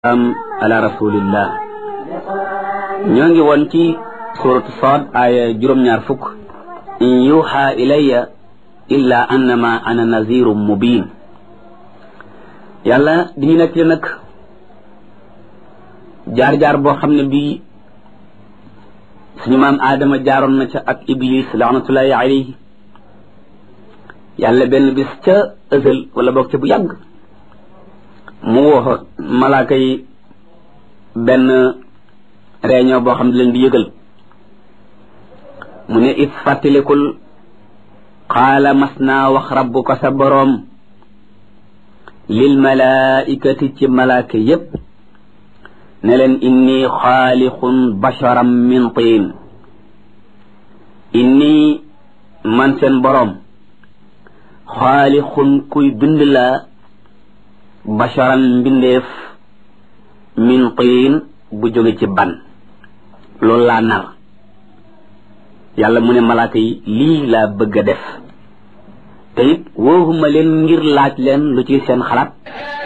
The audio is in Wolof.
am ala rasulillah ñoo ngi woon ci suratu Saad aaya juróom-ñaar fukk in yuha ilayya illa annama ana nazirum mubin yàlla di ñu nekk nag jaar-jaar boo xam ne bii suñu maam aadama jaaroon na ca ak iblis laanatullahi alayhi yàlla benn bis ca ësël wala boog ca bu yàgg mu woo malaaka yi benn réunion boo xam ne leen di yëgal mu ne it fàttalikul qaala mas naa wax rabbuka sa boroom lil malaikati ci malaaka yépp ne leen inni xaalixun basharam min tiin inni man seen boroom xaalixun kuy bind la basharan mbindeef min tiin bu jóge ci ban loolu laa nar yàlla mu ne malaaka yi lii laa bëgg a def te it wooxuma leen ngir laaj leen lu ci seen xalaat